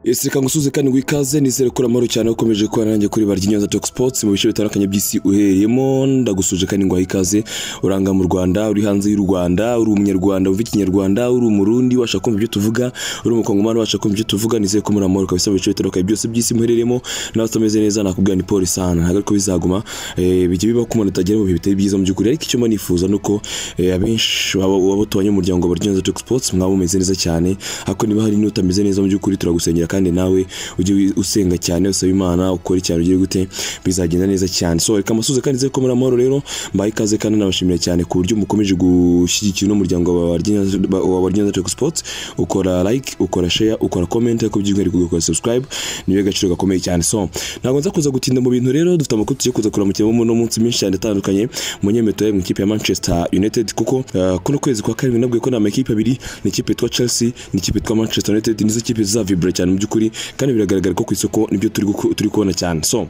yeseka ngusuze kandi ngo ikaze nizere ko amahoro cyane ukomeje kubana nanjye kuri barya inyanza talk sports mu bice bitandukanye by'isi uhereyemo ndagusuje kandi ngo ikaze uranga mu Rwanda uri hanze y'u Rwanda uri umunyarwanda uvuga ikinyarwanda uri umurundi washaka kumva ibyo tuvuga uri umukongomani washaka kumva ibyo tuvuga nizere ko muri amahoro kabisa mu bice bitandukanye byose by'isi muhereremo nawe utameze neza nakubwira ni polisi sana ntabwo ariko bizaguma eh, bijya biba ko umuntu atagera mu bihe bitari byiza mu by'ukuri ariko icyo mba nifuza ni uko eh, abenshi waba- waba tubanye umuryango wa barya inyanza talk sports mwaba mumeze neza cyane ariko niba hari n'utameze neza mu by'ukuri turagusengera kandi nawe ujye wi- usenga cyane usaba imana ukore cyane ugiye gute bizagenda neza cyane so reka amasuze kandi nzeko muri amahoro rero mbaye ikaze kandi nabashimira cyane ku buryo mukomeje gushyigikira uno muryango wa Barya Nyanza- wa baryanza teko sports ukora like ukora share ukora comment ariko by'umwihariko ugakora subscribe niyo gaciro gakomeye cyane so ntabwo nza kuza gutinda mu bintu rero dufite amakuru tugiye kuza kuramukiramo muri uno munsi menshi cyane atandukanye munyemetoye mu ikipe ya manchester united kuko uh, kuno kwezi kwa karindwi nabwiye ko ni amakipe abiri ni ikipe yitwa chelsea n'ikipe yitwa manchester united nizo kipe zizavibura cyane mu by'ukuri kandi biragaragara ko ku isoko nibyo turi guku- turi kubona cyane so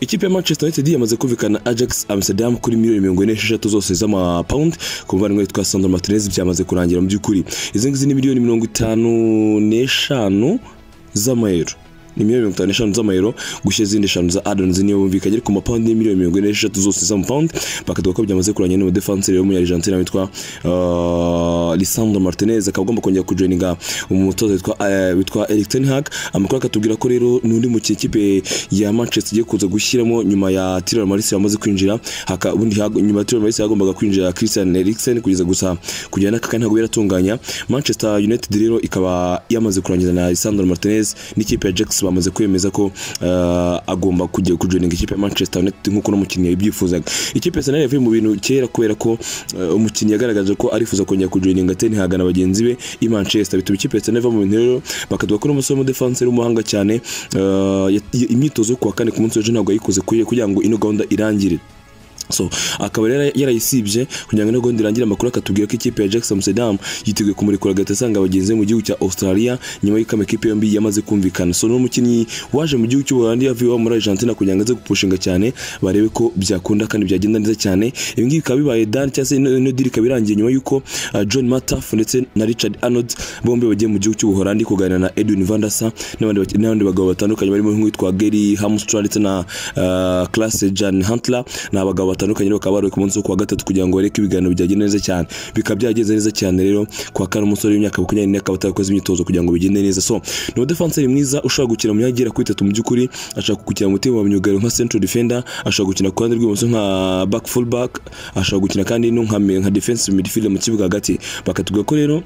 ikipe ya manchester united yamaze kumvikana na ajax amsterdam kuri miliyoni mirongo ine n'esheshatu zose z'amapawundi ku muvandimwe witwa sandro martinez byamaze kurangira mu by'ukuri izi ngizi ni miliyoni mirongo itanu n'eshanu z'amayero ni miliyoni mirongo itanu n'eshanu z'amayero gushya izindi eshanu za adonizi niyo bumvikanye ariko mu mapawundi ni miliyoni mirongo ine n'esheshatu zose z'amapawundi bakavuga ko byamaze kurangira n'umudefanseri w'umunyarijantina witwa uh, lisandro martinez akaba agomba kongera kujoininga umutoza witwa eh, witwa eric ten hag amakuru akatubwira ko rero n'undi mu kipe ya manchester igiye kuza gushyiramo nyuma ya tirar marisi yamaze kwinjira haka- ubundi hago- nyuma ya tirar marisi yagombaga kwinjira christian eriksen kugeza gusa kugera n'aka kanya ntabwo yaratunganya manchester united rero ikaba yamaze kurangiza na lisandro martinez n'ikipe ya jax bamaze kwemeza ko eh, agomba kujya kujoininga ikipe ya manchester united nk'uko n'umukinnyi yabyifuzaga ikipe ya arsenal yavuye mu bintu kera kubera ko eh, umukinnyi yagaragaje ko arifuza kongera kujoininga ten hag na bagenzi be i manchester bituma ikipe ya arsenal iva mu bintu rero bakaduka kuri umusore w'umudefanseri w'umuhanga cyane eh, yat- imyitozo yo kuwa kane ku munsi w'ejo ntabwo yayikoze kuye- kugira ngo ino gahunda irangire so akaba rero yarayisibye kugira ngo nagahunda irangire amakuru akatubwira ko ikipe ya Jackson Amsterdam yiteguye kumurekura agahita asanga bagenzi be mu gihugu cya Australia nyuma y'uko amakipe yombi yamaze kumvikana so n'umukinnyi waje mu gihugu cy'Ubuholandi yavuye iwabo muri Argentina kugira ngo aze gupushinga cyane barebe ko byakunda kandi byagenda neza cyane ibi ngibi bikaba bibaye dan cyangwa se ino ino deal ikaba irangiye nyuma y'uko uh, John Mataf ndetse na Richard Arnold bombi bagiye mu gihugu cy'Ubuholandi kuganira na Edwin van der Sar n'abandi bak- n'abandi bagabo batandukanye barimo nk'uwitwa Gary Hamstra ndetse na uh, Klaas Jan Huntelaar ni abagabo batandukanye rero bakaba bari ku munsi wo kuwa gatatu kugira ngo bareke ibiganiro byagenda neza cyane bikaba byagenze neza cyane rero kuwa kane umusore w'imyaka makumyabiri n'ine akaba atarakoze imyitozo kugira ngo bigende neza so ni umudefanseri mwiza ushobora gukina mu myanya igera kuri itatu mu by'ukuri ashaka gukina mu mutima wa myugariro nka central defender ashobora gukina ku ruhande rw'ibumoso nka back full back ashobora gukina kandi no nka nka defensive midfielder mu kibuga hagati bakatubwira ko rero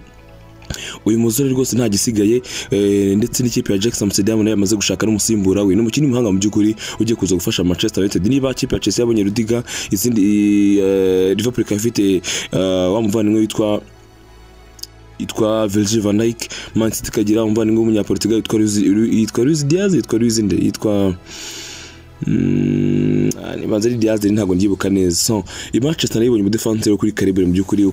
uyu musore rwose nta gisigaye eh, ndetse n'ikipe ya Jackson Amsterdam nayo yamaze gushaka n'umusimbura we n'umukinnyi w'umuhanga mu by'ukuri ugiye kuza gufasha Manchester United niba ikipe ya Chelsea yabonye Rudiga izindi eh, Liverpool ikaba ifite eh, wa muvandimwe witwa yitwa Virgil van Dijk Man City ikagira umuvandimwe w'umunyaportugal witwa Luis- Lu- yitwa Luis Diaz yitwa Luis nde yitwa Mm, ah, nibanza ari Diaz rero ntabwo ndyibuka neza so i Manchester nayo ibonye umudefanseri wo kuri Calibre mu by'ukuri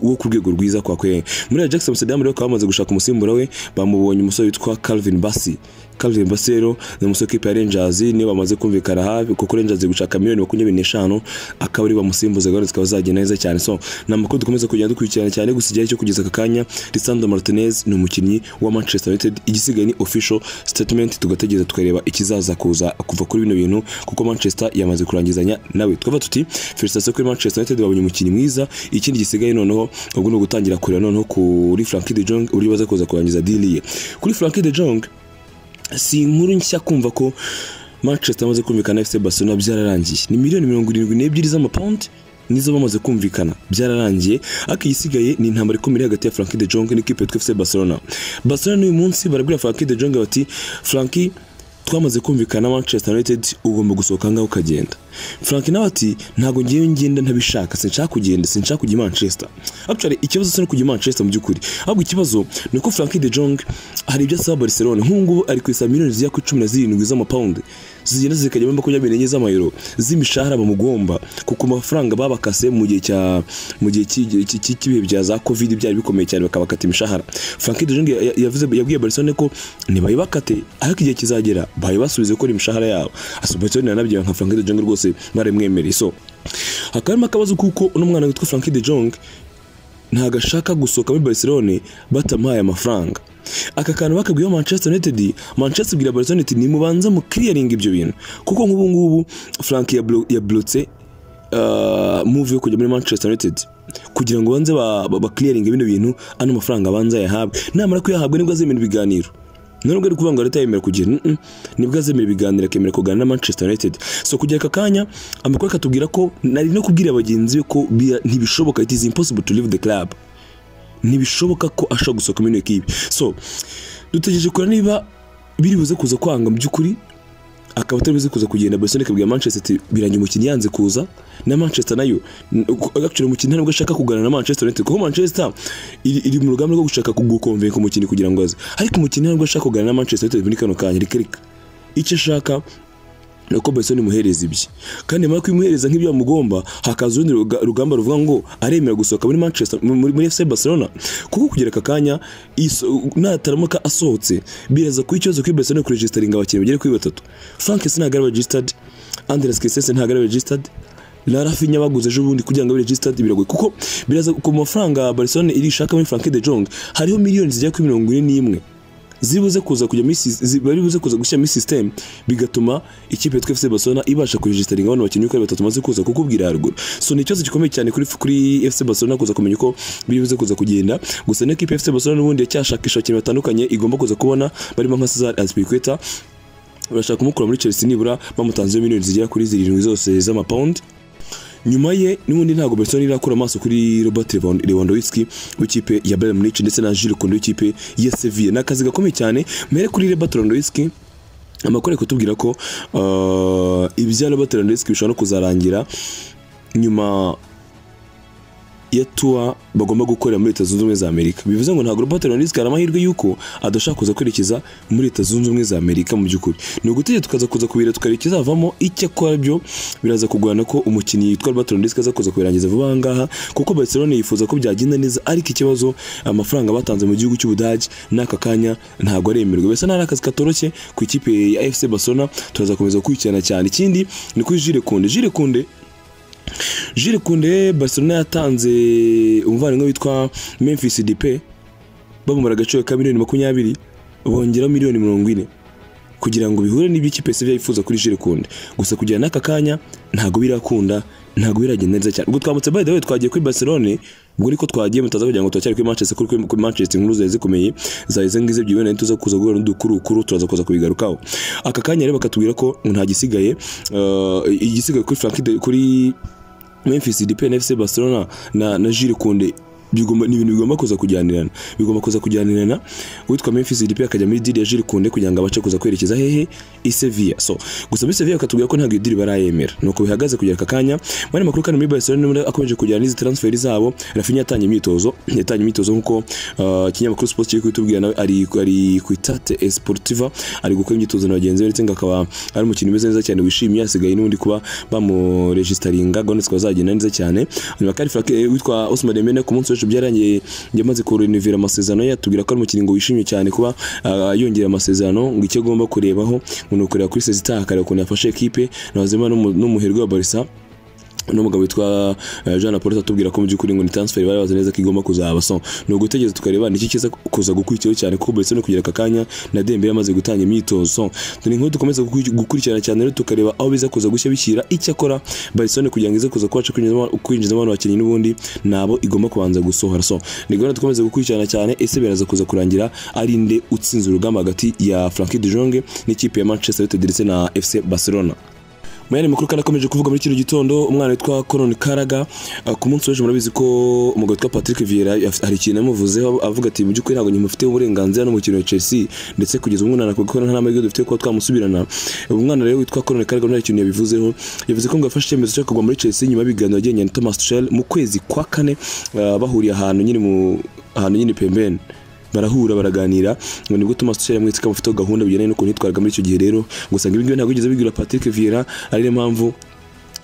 wo ku rwego rwiza kwa kwe muri Jackson Amsterdam rero bakaba bamaze gushaka umusimbura we bamubonye umusore witwa Calvin Bassi Calvin Bassi rero ni umusore w'ikipe ya Rangers niyo bamaze kumvikana hafi kuko Rangers iri gushaka miliyoni makumyabiri n'eshanu akaba ari bamusimbuza gahunda zikaba zagenda neza cyane so ni amakuru dukomeza kugenda dukurikirana cyane gusa igihe cyo kugeza aka kanya Lisandro Martinez ni umukinnyi wa Manchester United igisigaye ni official statement tugategereza tukareba ikizaza kuza kuva kuri bino bintu kuko Manchester yamaze kurangizanya nawe twava tuti felicitations kuri Manchester United babonye umukinnyi mwiza ikindi gisigaye noneho ubwo ni ugutangira kureba noneho kuri Frankie de Jong uburyo baza kuza kurangiza deal ye kuri Frankie de Jong si inkuru nshya kumva ko manchester amaze kumvikana na fc barcelona byararangiye ni miliyoni mirongo irindwi n'ebyiri z'amapawundi nizo bamaze kumvikana byararangiye ariko igisigaye ni intambara ikomeye hagati ya franki de jong n'ikipe yitwa fc barcelona barcelona n'uyu munsi barabwira franki de jong bati franki twamaze kumvikana na manchester united ugomba gusohoka ahangaha ukagenda frank nawe ati ntabwo ngiye ngenda ntabishaka sinshaka kugenda sinshaka kujya i manchester actually ikibazo si no kujya i manchester mu by'ukuri ahubwo ikibazo ni uko frank de jong hari ibyo asaba barcelona nk'ubu ngubu ari ku isaba miliyoni zigera kuri cumi na zirindwi z'amapawundi zigenda zikajya muri makumyabiri n'enye z'amayero z'imishahara bamugomba kuko amafaranga babakase mu gihe cya mu gihe cy'igihe- cy'i- cy'i- cy'ibihe bya za covid byari bikomeye cyane bakabakata imishahara frank de jong ya- ya- yavuze yabwiye barcelona ko ntibayibakate ariko igihe kizagera bayibasubize gukora imishahara yabo asa barcelona yaranabyera nka frank de jong rwose barimwemereye so hakaba harimo akabazo kuko uno mwana witwa frank de jong ntabwo ashaka gusohoka muri barcelone batamuhaye amafaranga aka kantu bakabwiyeho manchester united manchester ibwira barcelona united nimubanza mu clearing ibyo bintu kuko nk'ubu ngubu frank yablo- yablotse uh, move yo kujya muri manchester united kugira ngo banze ba, ba, ba clearing bino bintu ano mafaranga abanza yahabwe namara kuyahabwa nibwo azemera ibiganiro nubwo ari kuvuga ngo leta yemera kugira mm-mm, nibwo azemera ibiganiro akemera kuganira na manchester united so kugera aka kanya amakuru akatubwira ko nari no kubwira bagenzi be ko bira- ntibishoboka it is impossible to leave the club ntibishoboka ko ashobora gusohoka muri iyo kipe so dutegereje kureba niba biri buze kuza kwanga mu by'ukuri akaba atari buze kuza kugenda Barcelona ikabwira Manchester iti birangiye umukinnyi yanze kuza na Manchester nayo n- actually umukinnyi ntabwo ashaka kuganira na Manchester United kuko Manchester iri, iri mu rugamba rwo gushaka kugukonvenka umukinnyi kugira ngo aze ariko umukinnyi ntabwo ashaka kuganira na Manchester United muri kano kanya rikereka icyo ashaka ni uko Barcelona imuhereza ibye kandi nyuma yo kubimuhereza nk'ibyo bamugomba hakaza urundi ruga- rugamba ruvuga ngo aremera gusohoka muri Manchester muri, muri FC Barcelona kuko kugira aka kanya iso- nataramuka asohotse biraza kuba ikibazo kuri Barcelona kuregisitaringa abakinnyi bagere kuri batatu Frank Sina ntabwo ari registered Andres Kesese ntabwo ari registered na Rafinha baguze ejo bundi kugira ngo abe registered biragoye kuko biraza ku mafaranga Barcelona irishaka muri Frank de Jong hariho miliyoni zigera kuri mirongo ine n'imwe zibuze kuza kujya muri sis- zi- bari buze kuza gushyira muri system bigatuma ikipe yitwa FC Barcelona ibasha kuregisitaringa abana bakinnyi uko ari batatu maze kuza kukubwira haruguru so ni ikibazo gikomeye cyane kuri kuri FC Barcelona kuza kumenya uko biri buze kuza kugenda gusa na ikipe ya FC Barcelona n'ubundi yacyashakisha abakinnyi batandukanye igomba kuza kubona barimo nka Cesar Azpilicueta barashaka kumukura muri Chelsea nibura bamutanzeho miliyoni zigera kuri zirindwi zose z'amapawundi nyuma ye n'ubundi ntabwo Barcelona irakura amaso kuri Robert Lewand- Lewandowski w'ikipe ya Bayern Munich ndetse na Jules Koundé w'ikipe ya Sevilla ni akazi gakomeye cyane mere kuri Robert Lewandowski amakuru ari kutubwira ko uh, ibya Robert Lewandowski bishobora no kuzarangira nyuma ya tuwa bagomba gukorera muri leta zunze ubumwe za amerika bivuze ngo ntabwo Robert Lewandowski hari amahirwe y'uko adashaka kuza kwerekeza muri leta zunze ubumwe za amerika mu by'ukuri ni ugutegeka tukaza kuza kubira tukareba ikizavamo icyo akora byo biraza kugorana ko umukinnyi yitwa Robert Lewandowski aza kuza kubirangiza vuba aha ngaha kuko Barcelona yifuza ko byagenda neza ariko ikibazo amafaranga batanze mu gihugu cy'ubudage n'aka kanya ntabwo aremerwa mbese nari akazi katoroshye ku ikipe ya FC Barcelona turazakomeza gukurikirana cyane ikindi ni kuri Jules Koundé Jules Koundé Jules Koundé Barcelona yatanze umuvandimwe witwa Memphis Depay bamumara agaciro ka miliyoni makumyabiri bongeraho miliyoni mirongo ine kugira ngo bihure n'ibyo ikipe Sevilla yifuza kuri Jules Koundé gusa kujyana n'aka kanya ntabwo birakunda ntabwo biragenda neza cyane ubwo twamutse by the way twagiye kuri Barcelona ubwo niko twagiye mutaza kugira ngo turacyari kuri Manchester kuri kuri Manchester inkuru zari zikomeye zari izo ngizo byibona tuza kuza guhura n'udukurukuru turaza kuza kubigarukaho aka kanya rero bakatubwira ko nta gisigaye eh, igisigaye kuri Frank de- kuri Memphis Depay na FC Barcelona na na Jules Koundé bigomba ni ibintu bigomba kuza kujyanirana bigomba kuza kujyanirana uwitwa Memphis Depay akajya muri deal ya Jules Koundé kugira ngo abashe kuza kwerekeza hehe i Sevilla so gusa muri Sevilla akatubwira ko ntabwo iyo deal barayemera nuko bihagaze kugera aka kanya mwari makuru kandi muri Barcelona n'ubundi akomeje kujyana n'izi transfer zabo Rafinha yatanye imyitozo yatanye imyitozo nkuko uh, ikinyamakuru Sport kiri kubitubwira nawe ari ari ku itate Sportiva ari gukora imyitozo na bagenzi be ndetse ngo akaba ari umukinnyi umeze neza cyane wishimye asigaye n'ubundi kuba bamuregisitaringa gahunda zikaba zagenda neza cyane hanyuma kandi Frank eh, witwa Ousmane Dembele ku munsi w'ejo byarangiye yamaze kurenivira amasezerano ye atubwira ko ari umukinnyi ngo wishimye cyane kuba ah, yongera amasezerano ngo icyo agomba kurebaho ngo ni ukureba kuri Sezita akareba ukuntu yafashe ekipe na Benzema n'umu- n'umuherwe wa Barca n'umugabo witwa eh, Jean Paul atubwira ko mu by'ukuri ngo ni transfer bari bazi neza ko igomba kuzaba so ni ugutegereza tukareba niki kiza kuza gukurikiraho cyane kuko Barca no kugera aka kanya na Dembele yamaze gutanga imyitozo so turi nkuru dukomeza gukuri- gukurikirana cyane rero tukareba aho biza kuza gushya bishyira icyo akora Barcelona kugira ngo ize kuza kubasha kwinjizamo kwinjiza abantu bakinnyi n'ubundi nabo igomba kubanza gusohora so ni gahunda dukomeza gukurikirana cyane ese biraza kuza kurangira ari nde utsinze urugamba hagati ya Frankie de Jong n'ikipe ya Manchester United ndetse na FC Barcelona Mayani makuru kandi akomeje kuvuga muri kino gitondo umwana witwa Colin Karaga uh, ku munsi w'ejo murabizi ko umugabo witwa Patrick Vieira yaf- hari ikintu yamuvuzeho avuga ati mu by'ukuri ntabwo nyimufite uburenganzira n'umukino wa Chelsea ndetse kugeza ubu umwana kuko nta n'amahirwe dufite kuba twamusubirana umwana rero witwa Colin Karaga nta kintu yabivuzeho yavuze ko ngo yafashe icyemezo cyo kugwa muri Chelsea nyuma y'ibiganiro yagiranye na Thomas Tuchel mu kwezi kwa kane uh, bahuriye ahantu nyine mu ahantu nyine pembeni barahura baraganira ngo nibwo Thomas Tuchel yamwitse ko bafiteho gahunda bijyanye n'ukuntu yitwaraga muri icyo gihe rero gusa ngo ibingibi ntabwo yigeze bibwira Patrick Vieira ari nayo mpamvu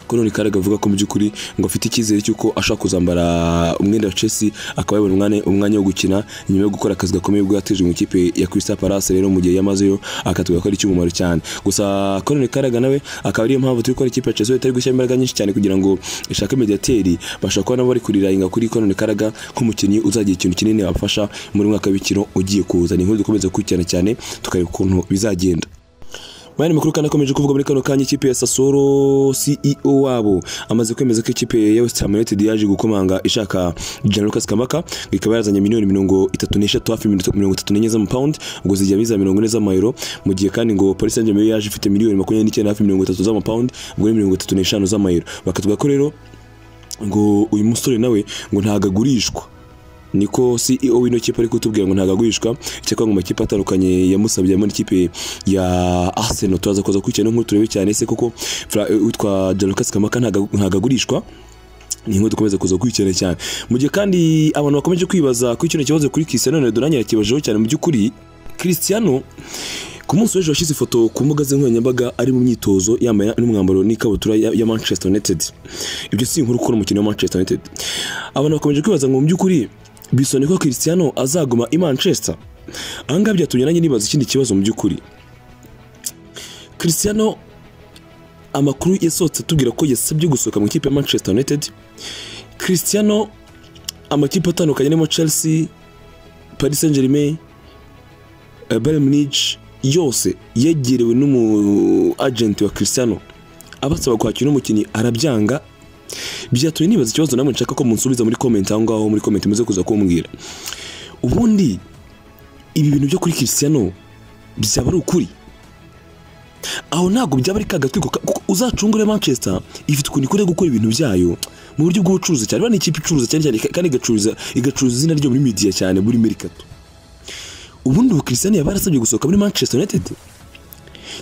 ko none karaga avuga ko mu by'ukuri ngo afite icyizere cy'uko ashaka kuzambara umwenda wa Chelsea akaba yabona umwanya umwanya wo gukina nyuma yo gukora akazi gakomeye ubwo yateje mu ikipe ya Crystal Palace rero mu gihe yamazeyo akatubwira ko ari icy'umumaro cyane gusa ko none karaga nawe akaba ariyo mpamvu turi gukora ikipe ya Chelsea itari gushyira imbaraga nyinshi cyane kugira ngo ishake mediateri bashaka kuba nabo bari kurirahinga kuri ko none karaga nk'umukinnyi uzagira ikintu kinini abafasha muri mwaka w'imikino ugiye kuza ni inkuru dukomeza gukurikirana cyane tukareba ukuntu bizagenda Bayern makuru kandi akomeje kuvuga muri kano kanya ikipe ya Sassuolo CEO wabo amaze kwemeza ko ikipe ya West Ham United yaje gukomanga ishaka Gianluca Scamacca ikaba yarazanye miliyoni mirongo itatu n'eshatu hafi mirongo itatu n'enye z'amapound ngo zijya biza mirongo ine z'amayero mu gihe kandi ngo Paris Saint-Germain yaje ifite miliyoni makumyabiri n'icyenda hafi mirongo itatu z'amapound ubwo ni mirongo itatu n'eshanu z'amayero bakatubwira ko rero ngo uyu musore nawe ngo ntago agurishwa niko CEO w'ino kipe ari kutubwira ngo ntagagurishwa cyakora mu makipe atandukanye yamusabye harimo n'ikipe ya Arsenal turaza kuza kurikirana inkuru turebe cyane se koko Fra- witwa Gianluca Scamacca ntaga- ntagagurishwa ni inkuru dukomeza kuza gukurikirana cyane mu gihe kandi abantu bakomeje kwibaza kuri kino kibazo kuri Cristiano Ronaldo nanjye nakibajeho cyane mu by'ukuri Cristiano ku munsi w'ejo washyize ifoto ku mbuga ze nkoranyambaga ari mu myitozo yambaye n'umwambaro n'ikabutura ya ya Manchester United ibyo si inkuru kuko umukino wa Manchester United abantu bakomeje kwibaza ngo mu by'ukuri bisone ko Cristiano azaguma i Manchester ahangaha byatumye nanjye nibaza ikindi kibazo mu by'ukuri Cristiano amakuru yasohotse atubwira ko yasabye gusohoka mu ikipe ya Manchester United Cristiano amakipe atandukanye arimo Chelsea Paris Saint-Germain eh, Bayern Munich yose yegerewe n'umu agent wa Cristiano abasaba kwakira umukinnyi arabyanga byatumye nibaza ikibazo namwe nshaka ko munsubiza muri comment aho ngaho muri comment muze kuza kumbwira ubundi ibi bintu byo kuri Cristiano byaba ari ukuri aho ntabwo byaba ari kagatwiko ka- kuko uzacungure Manchester ifite ukuntu ikora gukora ibintu byayo mu buryo bw'ubucuruzi cyane bani ikipe icuruza cyane cyane kandi igacuruza igacuruza izina ryo muri media cyane muri mercato ubundi ubu Cristiano yaba yarasabye gusohoka muri Manchester United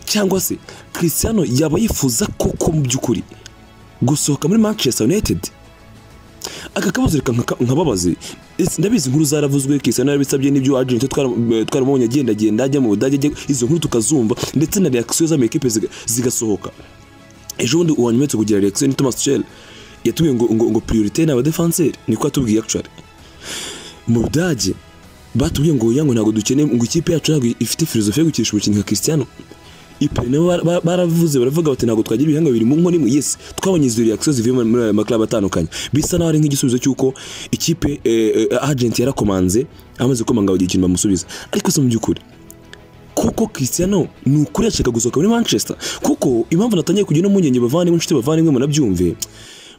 cyangwa se Cristiano yaba yifuza koko mu by'ukuri gusohoka muri Manchester United aka kabazo reka nkaka- nkababaze Ese ndabizi inkuru zaravuzwe Cristiano yarabisabye n'ibyo agent twaramubonye twara agendagenda ajya mu Budage ajya- izo nkuru tukazumva ndetse na reaction z'amakipe ziga- zigasohoka ejo bundi uwanyumetso kugira reaction ni Thomas Tuchel yatubwiye ngo ngo, ngo priorité ni abadefenseur niko yatubwiye actually mu Budage batubwiye ngo yango ntabwo dukeneye ngo ikipe yacu ntabwo ifite filozofi yo gukinisha umukinnyi nka Cristiano ipine nabo bara- bara- baravuze baravuga bati ntabwo twagira ibihanga bibiri mu nkoni imwe yes twabonye izo reaction zivuye muri- muri aya maklabu atandukanye bisa naho ari nk'igisubizo cy'uko ikipe eh, eh, agent yarakomanze amaze gukomanga bagira ikintu bamusubiza ariko se mu by'ukuri kuko Cristiano ni ukuri yashaka gusohoka muri Manchester kuko impamvu natangiye kujya no mu nyenge bavandimwe inshuti bavandimwe munabyumve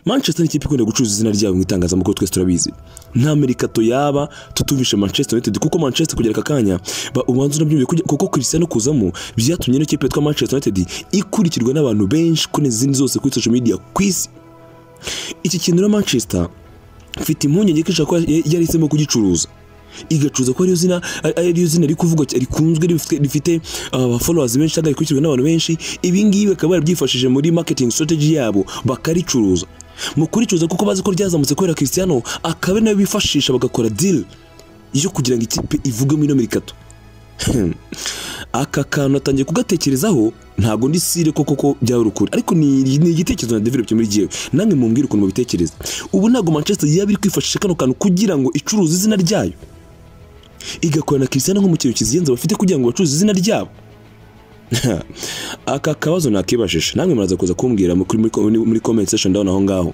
Manchester ni ikipe ikunda gucuruza izina ryabo mu itangazamakuru twese turabizi nta merikato yaba tutumvishe Manchester United kuko Manchester kugera aka kanya ba- ubanza unabyumve kujya- kuko Cristiano kuzamo byatumye ino kipe yitwa Manchester United ikurikirwa n'abantu benshi kuri izindi zose kuri social media ku isi iki kintu rero Manchester mfite impungenge ko ishobora kuba ya- yarahisemo kugicuruza igacuruza ko ariyo zina ari- ariyo zina riri kuvugwa cy- rikunzwe rifite- rifite abafollowers benshi cyangwa rikurikirwa n'abantu benshi ibi ngibi bakaba barabyifashije muri marketing strategy yabo bakaricuruza mu kuricuruza kuko bazi ko ryazamutse kubera Cristiano akaba ari nayo bifashisha bagakora deal yo kugira ngo ikipe ivuge muri ino mirikato aka kantu natangiye kugatekerezaho ntabwo ndi sire koko ko byaba ari ukuri ariko ni ni igitekerezo na develop muri gihe namwe mumbwire ukuntu mubitekereza ubu ntabwo Manchester yaba iri kwifashisha kano kantu kugira ngo icuruze izina ryayo igakora na Cristiano nk'umukino kizigenza bafite kugira ngo bacuruze izina ryabo aka kabazo nakibajije namwe muraza kuza kumbwira mu- kuri- muri muri comment section down aho ngaho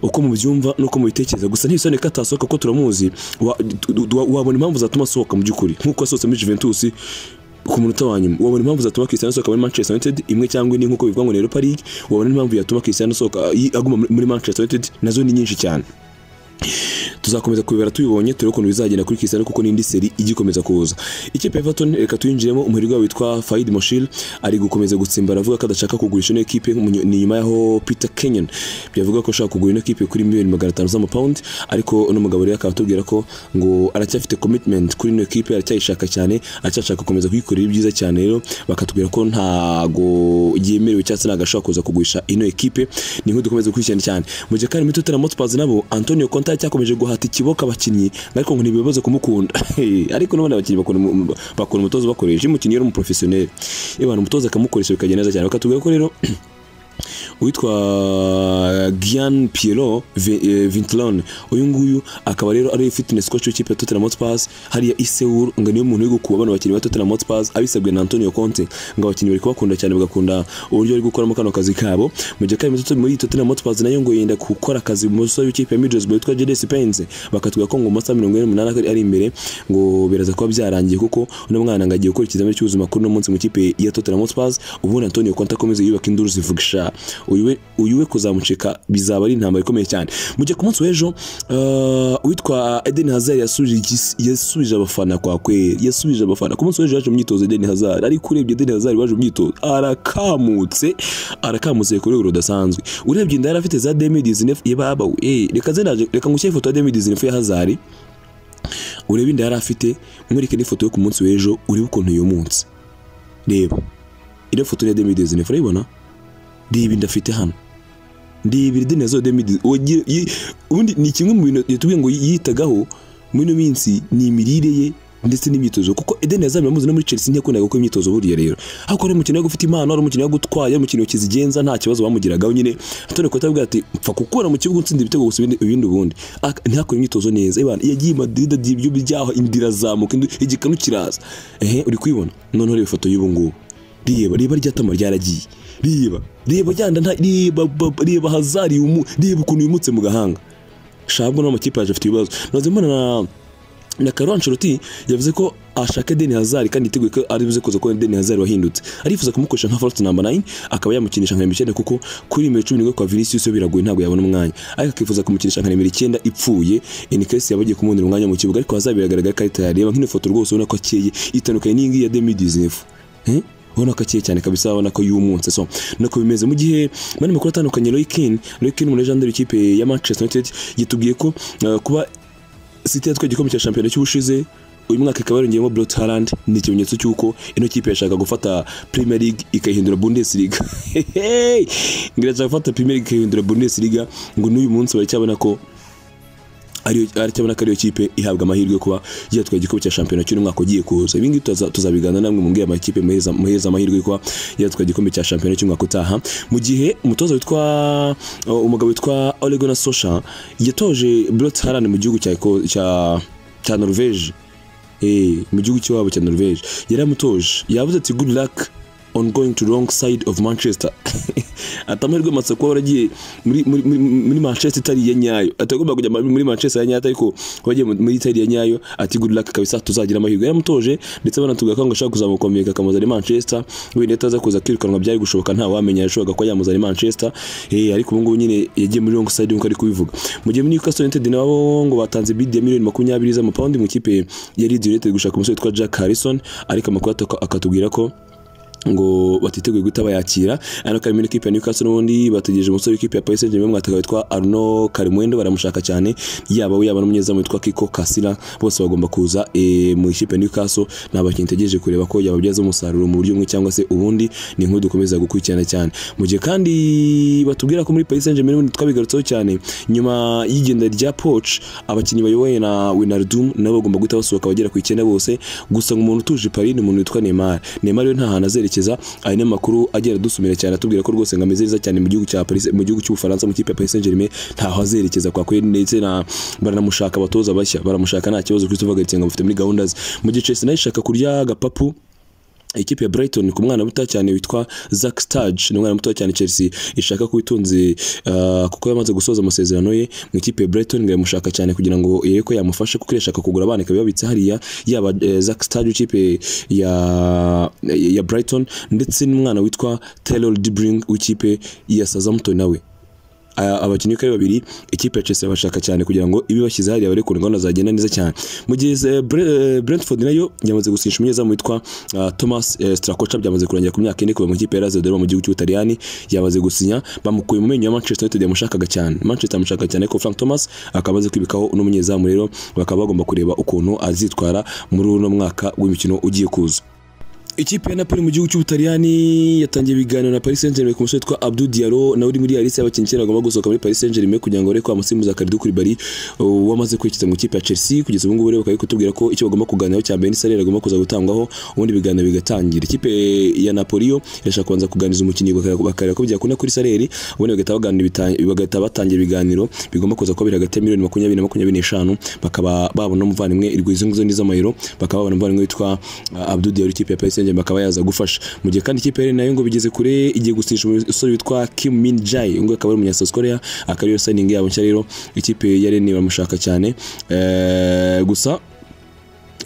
uko mubyumva nuko mubitekereza gusa ntisone ko atasohoka kuko turamuzi wa- tu- tu- wa- wabona impamvu zatuma asohoka mu by'ukuri nk'uko yasohotse muri Juventus ku munota wa nyuma wabona impamvu zatuma Cristiano asohoka muri Manchester United imwe cyangwa indi nk'uko bivuga ngo ni Europa League wabona impamvu yatuma Cristiano asohoka yi- aguma muri- muri Manchester United nazo ni nyinshi cyane tuzakomeza kubibara tubibonye turebe ukuntu bizagenda kuri Cristiano kuko n'indi seri igikomeza kuza ikipe ya Everton reka tuyinjiremo umuherwe wabo witwa Faid Moshil ari gukomeza gutsimbara avuga ko adashaka kugurisha ino ekipe mu- ni nyuma yaho Peter Kenyon byavuga ko ashaka kugura ino ekipe kuri miliyoni magana atanu z'amapawundi ariko uno mugabo rero akaba atubwira ko ngo aracyafite commitment kuri ino ekipe aracyayishaka cyane aracyashaka gukomeza kuyikorera ibyiza cyane rero bakatubwira ko ntago yemerewe cyangwa se ntago ashobora kuza kugurisha ino ekipe ni nk'uko dukomeza gukurikirana cyane mu gihe kandi muri Tottenham Hotspurs nabo Antonio Conte yacyakomeje guhata ikiboka abakinnyi ariko ngo ntibibaze kumukunda ariko n'ubundi abakinnyi bakora umu- bakora umutozo bakoresha iyo umukinnyi yari umuprofesiyoneri iyo abantu umutoza akamukoresha bikagenda neza cyane bakatubwira ko rero uwitwa Gian Piero Ve- eh, Vintrone uyu nguyu akaba rero ari fitness coach w'ikipe ya Tottenham Hotspur hariya Iseul ngo niwe muntu uri gukuba abana bakinnyi ba Tottenham Hotspur abisabwe na Antonio Conte ngo abakinnyi bari kubakunda cyane bagakunda uburyo bari gukoramo kano kazi kabo mu gihe kandi Tottenham- muri Tottenham Hotspur nayo ngo yenda gukora akazi mu musore w'ikipe ya Middlesbrough witwa Jadon Spence bakatubwira ko ngo mu masaha mirongo ine n'umunani ari- ari imbere ngo biraza kuba byarangiye kuko uno mwana ngo agiye gukora ikizamini cy'ubuzima kuri uno munsi mu ikipe ya Tottenham Hotspur ubundi Antonio Conte akomeze yubaka induru zivuga isha uyu we- uyu we kuzamucika bizaba ari intambara ikomeye cyane mu gihe ku munsi w'ejo eh, uwitwa Eden Hazard yasubije igis- yasubije abafana kwa kweri yasubije abafana ku munsi w'ejo yaje mu myitozo Eden Hazard ariko urebye Eden Hazard waje mu myitozo arakamutse arakamutse ku rwego rudasanzwe urebye inda yari afite za Demi Dizinef yababa we reka ze naje- reka ngushyire ifoto ya Demi Dizinef ya Hazard urebe inda yari afite mwereke n'ifoto yo ku munsi w'ejo urebe ukuntu iyo munsi reba iriya foto ni iya demi dezine urayibona reba inda afite hano reba ideni yazo demi dezine ubundi ni kimwe mu bintu yatubwiye ngo yitagaho muri ino minsi ni imirire ye ndetse n'imyitozo kuko Eden Hazard muramuzi no muri Chelsea ntiyakundaga gukora imyitozo buriya rero ariko ari umukino wo gufite impano ari umukino wo gutwara ari umukino kizigenza nta kibazo bamugiragaho nyine Antonio Conte avuga ati mpfa kukura mu kibuga utsinda ibitego gusa ibindi ibindi ubundi Ak- ntakore imyitozo neza Ibana, yagiye i Madrid agiye ibyo byaho indira zamuka igikanu kiraza ehe uri kwibona noneho reba ifoto y'ubu ngubu reba reba rya tama ryaragiye reba reba ryanda nta reba baba- reba hazari yumu- reba ukuntu yumutse mu gahanga shabwo n'amakipe yaje afite ibibazo naze mbona na na Carlo Ancelotti yavuze ko ashaka Eden Hazard kandi yiteguye ko ari buze kuza kubona Eden Hazard wahindutse arifuza kumukoresha nka false number 9 akaba yamukinisha nka nimero 9 kuko kuri nimero 11 kwa Vinicius yo biragoye ntabwo yabona umwanya ariko akifuza kumukinisha nka nimero 9 ipfuye in case yaba agiye kumubonera umwanya mu kibuga ariko Hazard biragaragara ko ari tayari reba nk'ino foto rwose ubona ko akeye itandukanye n'iyi ngiyi ya Demi Dizinef Eh? ubona ko akeye cyane kabisa ubona ko yumunse so nako bimeze mu gihe mu yandi makuru atandukanye Roy Keane Roy Keane umulegendari w'ikipe ya Manchester United yatubwiye ko eh, kuba City yatwaye igikombe cya shampiyona cy'ubushize uyu mwaka ikaba yarongeyemo Brot Haaland ni ikimenyetso cy'uko ino kipe yashaka gufata Premier League ikayihindura Bundesliga Hehe! ngo irashaka gufata Premier League ikayihindura Bundesliga ngo n'uyu munsi baracyabona ko ariyo aracyabona ko ariyo kipe ihabwa amahirwe yo kuba yatwaye igikombe cya shampiyona cy'uno mwaka ugiye kuza ibi ngibi tuza- tuzabigana namwe mumbwira amakipe muheza muheza amahirwe yo kuba yatwaye igikombe cya shampiyona cy'umwaka utaha mu gihe umutoza witwa uh, umugabo witwa Ole Gunnar Solskjaer yatoje Brot Haaland mu gihugu cya Eko- cya cya Norvège eh mu gihugu cy'iwabo cya Norvège yaramutoje yavuze ati good luck on going to wrong side of Manchester atamahirwe masa kuba waragiye muri muri muri- muri Manchester itari iya nyayo atagomba kujya muri muri Manchester ya nyayo ariko wagiye mu- muri itari iya nyayo ati good luck kabisa tuzagira amahirwe yaramutoje ndetse banatubwira ko ngo ashaka kuzamukomeka akamuzana i Manchester wenda ataza kuza kwirukanwa byari gushoboka nta wamenya yashoboraga ko yamuzana i Manchester eh ariko ubu ngubu nyine yagiye muri wrong side nk'uko ari kubivuga mu gihe muri Newcastle United nabo ngo batanze bid ya miliyoni makumyabiri z'amapawundi mu ikipe ya Leeds United gushaka umusore witwa Jack Harrison ariko amakuru ataka- akatubwira ko ngo batiteguye guhita bayakira ariko harimo n'ikipe ya Newcastle n'ubundi bategereje umusore w'ikipe ya Paris Saint-Germain mwataka witwa Arno Karimwendo baramushaka cyane yaba we yaba n'umunyezamu witwa Kiko Kasira bose bagomba kuza eh, mu ikipe ya Newcastle ni abakinnyi tegereje kureba ko yababyaza umusaruro mu buryo bumwe cyangwa se ubundi ni inkuru dukomeza gukurikirana cyane mu gihe kandi batubwira ko muri Paris Saint-Germain n'ubundi twabigarutseho cyane nyuma y'igenda rya Poch abakinnyi bayoboye na Wijnaldum nabo bagomba guhita basohoka bagera ku icyenda bose gusa ngo umuntu utuje i Paris ni umuntu witwa Neymar Neymar rero nta hantu azerekeza ari n'amakuru agera adusumira cyane atubwira ko rwose ngo ameze neza cyane mu gihugu cya Paris mu gihugu cy'Ubufaransa mu kipe ya Paris Saint-Germain ntaho azerekeza kwa kweli ndetse na baranamushaka abatoza bashya baramushaka nta kibazo Christophe Gatenga bafite muri gahunda ze mu gihe Chelsea nayo ishaka kurya agapapu ikipe ya Brighton ku mwana muto cyane witwa Zack Sturridge ni umwana muto cyane Chelsea ishaka kuba itunze uh, kuko yamaze gusoza amasezerano ye mu ikipe ya Brighton ngo yamushaka cyane kugira ngo irebe ko yamufasha kuko irashaka kugura abana ikaba ibabitse hariya yaba uh, Zack Sturridge ikipe ya ya Brighton ndetse n'umwana witwa Taylor Dibring w'ikipe ya Southampton nawe Aya- abakinnyi uko ari babiri ikipe ya Chelsea bashaka cyane kugira ngo ibe bashyize hariya bari kurengwa zagenda neza cyane mu gihe eh, Bre- eh, Brentford nayo yamaze gusinyisha umunyezamu witwa ah, Thomas eh, Strakocha byamaze kurangira ku myaka ine kuva mu ikipe ya Lazio Roma mu gihugu cy'Ubutaliyani yamaze gusinya bamukuye mu menyo ya Manchester United yamushakaga cyane Manchester yamushaka cyane ariko Frank Thomas akaba azi kwibikaho n'umunyezamu rero bakaba bagomba kureba ukuntu azitwara muri uno mwaka w'imikino ugiye kuza ikipe ya napoli mu gihugu cy'ubutaliyani yatangiye ibiganiro na paris saint germain ku musore witwa abdu diaro nawe uri muri ya liste y'abakinnyi icyenda bagomba gusohoka muri paris saint germain kugira ngo bareke wa musimbuza karidu kuribari wamaze kwerekeza mu ikipe ya chelsea kugeza ubu ngubu rero bakaba bari kutubwira ko icyo bagomba kuganiraho cya mbere n'isarere agomba kuza gutangwaho ubundi ibiganiro bigatangira ikipe ya napoli yo irashaka kubanza kuganiriza umukinnyi bakareba bakareba ko byakunda kuri sareri ubundi bagahita baganira ibita- bagahita batangira ibiganiro bigomba kuza kuba biri hagati ya miliyoni makumyabiri na makumyabiri n'eshanu bakaba babona umuvandimwe irwo izo ng'izo ni iz'amayero bakaba babona umuvandimwe witwa uh, Abdou Diallo ikipe ya Paris Saint-Germain bakaba yaza gufasha mu gihe kandi ikipe ya Rennes nayo ngo bigeze kure igiye gusinyisha umusore witwa Kim Min Jae ngo akaba ari umunya South Korea akaba ariyo signing yabo nshya rero ikipe ya Rennes baramushaka cyane Eh, gusa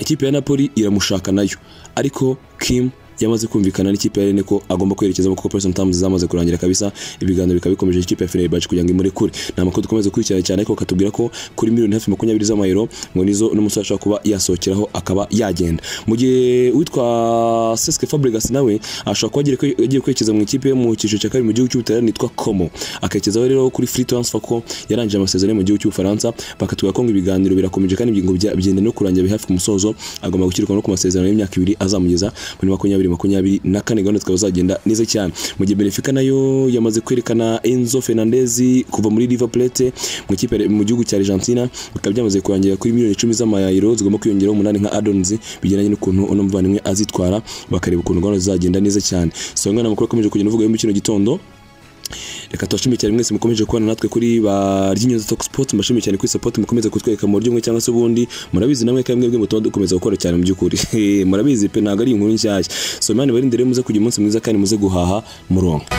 ikipe ya Napoli iramushaka nayo ariko Kim yamaze kumvikana n'ikipe ya Rennes ko agomba kwerekezamo kuko Preston Times zamaze kurangira kabisa ibiganiro bikaba bikomeje ikipe ya Fenerbahce kugira ngo imurekure ni amakuru dukomeze gukurikirana cyane ariko bakatubwira ko kuri miliyoni hafi makumyabiri z'amayero ngo nizo n'umusore ashobora kuba yasohokeraho akaba yagenda mu gihe uwitwa Cesc Fabregas nawe ashobora kuba agiye kwe- agiye kwerekeza mu ikipe yo mu cyiciro cya kabiri mu gihugu cy'Ubutaliyani yitwa Como akerekezaho rero kuri free transfer ko yarangije amasezerano yo mu gihugu cy'Ubufaransa bakatubwira ko ngo ibiganiro birakomeje kandi ngo bya- byenda no kurangira biri hafi ku musozo agomba gushyirwa no ku masezerano y'imyaka ibiri azamugeza muri makumyabiri makumyabiri na kane gahunda zikaba zagenda neza cyane mu gihe Benfica nayo yamaze kwerekana Enzo Fernandez kuva muri River Plate mu ikipe ya- mu gihugu cya Argentina bikaba byamaze kurangira kuri miliyoni icumi z'amayero zigomba kwiyongeraho umunani nka addons bijyanye n'ukuntu uno muvandimwe azitwara bakareba ukuntu gahunda zizagenda neza cyane so ngana amakuru akomeje kugenda avuga yo muri kino gitondo reka tubashimiye cyane mwese mukomeje kubana natwe kuri baryinyuza talk sport mbashimiye cyane kuri support mukomeza kutwereka mu buryo bumwe cyangwa se ubundi murabizi namwe kandi mwebwe mutuma dukomeza gukora cyane mu by'ukuri murabizi pe ntabwo ari inkuru nshyashya so mani barinde rero muze kugira umunsi mwiza kandi muze guhaha muronka